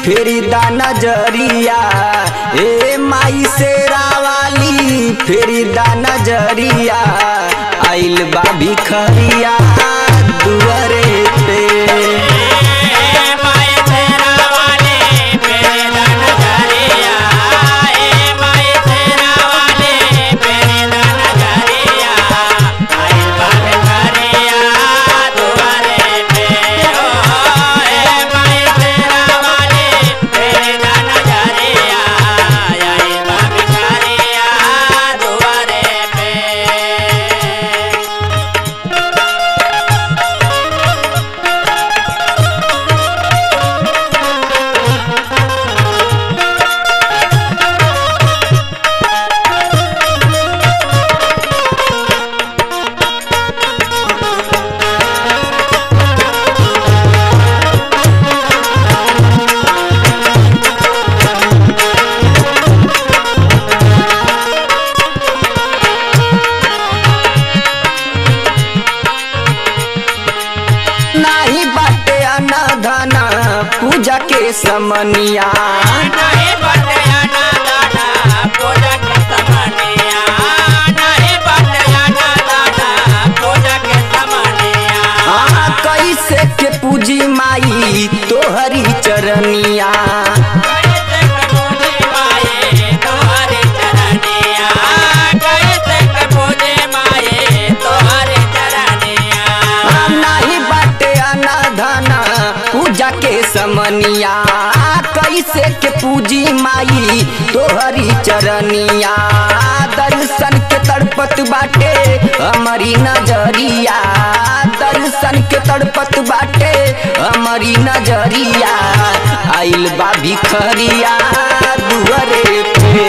फेरी दा नजरिया ए माई से रावाली फेरी दा नजरिया आइल बा भिखरिया दुआरे पे नाही बाटे अनधन पूजा के समनिया हाँ कैसे के पूजी माई तोहरी चरनिया हाँ, नाही बाटे अनधन पूजा के समनिया कैसे के पूजी माई तोहरी चरनिया दर्शन के तड़पत बाटे हमारी नजरिया दर्शन के तड़पत बाटे हमारी नजरिया आइल बा भिखरिया दुआरे पे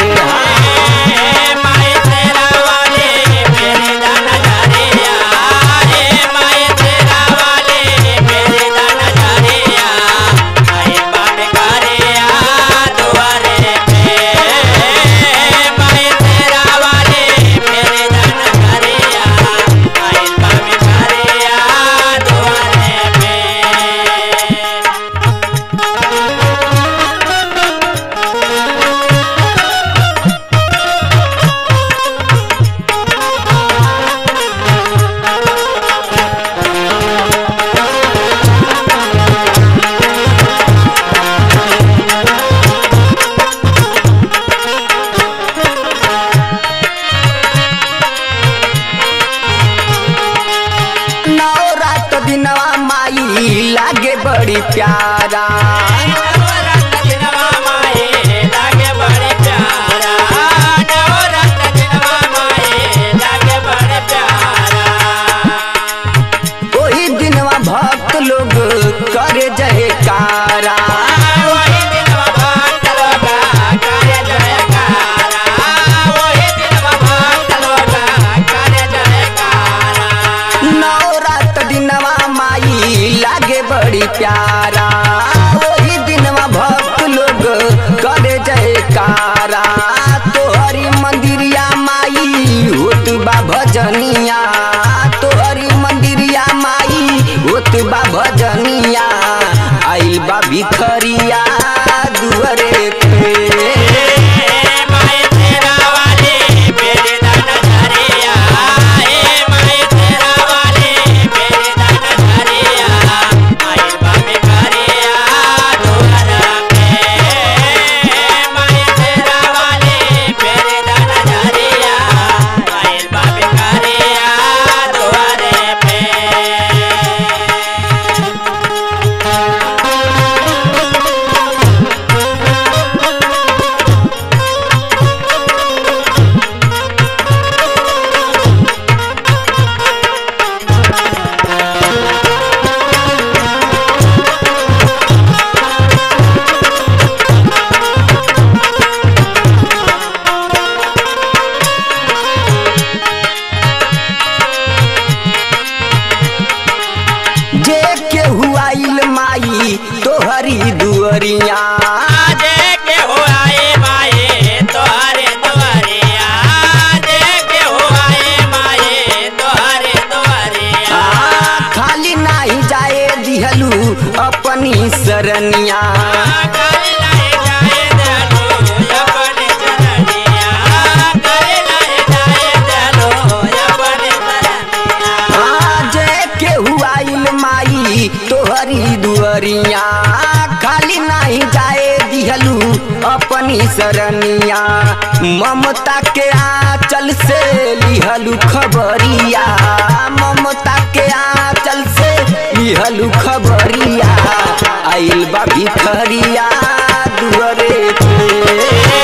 नौ रात दिनवा माई लागे बड़ी प्यारा ओही दिनवा भक्त लोग करे जयकारा नौ रात दिनवा माई लागे बड़ी प्यारा ओही दिनवा भक्त लोग करे जयकारा तोहरी मंदिरिया माई होत बा भजनिया तोहरी मंदिरिया माई होत बा भजनिया आइल बा भिखरिया दुआरे पे Yeah. लिहनी सरनिया ममता के आंचल से लिहलू खबरिया ममता के आंचल से लिहलू खबरिया आइल बा भिखरिया दुअरे पे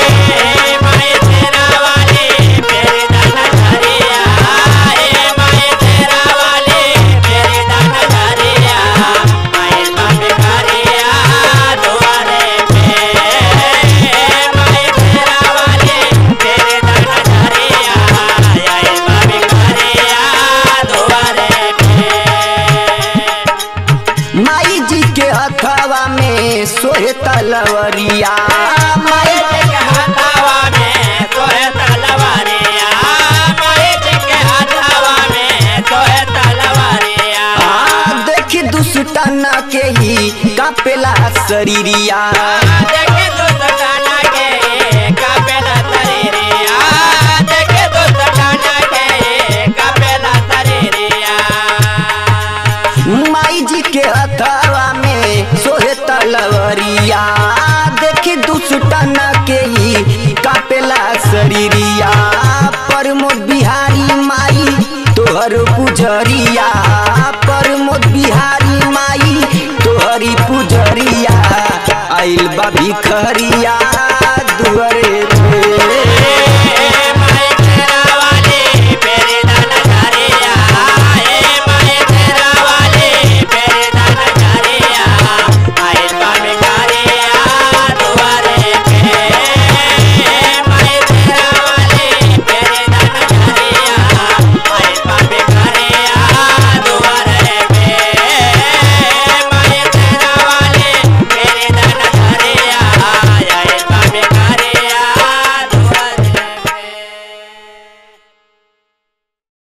माई जी के हथवा में सोहे तलवरिया माई आ, देखी दुष्टन के ही कापेला शरीरिया माई जी के हथवा में सोहे तलवरिया देखी दुष्टन के ही कापेला शरीरिया प्रमोद बिहारी माई तोहर पुजरिया प्रमोद बिहारी माई तोहरी पुजरिया आइल बा भिखरिया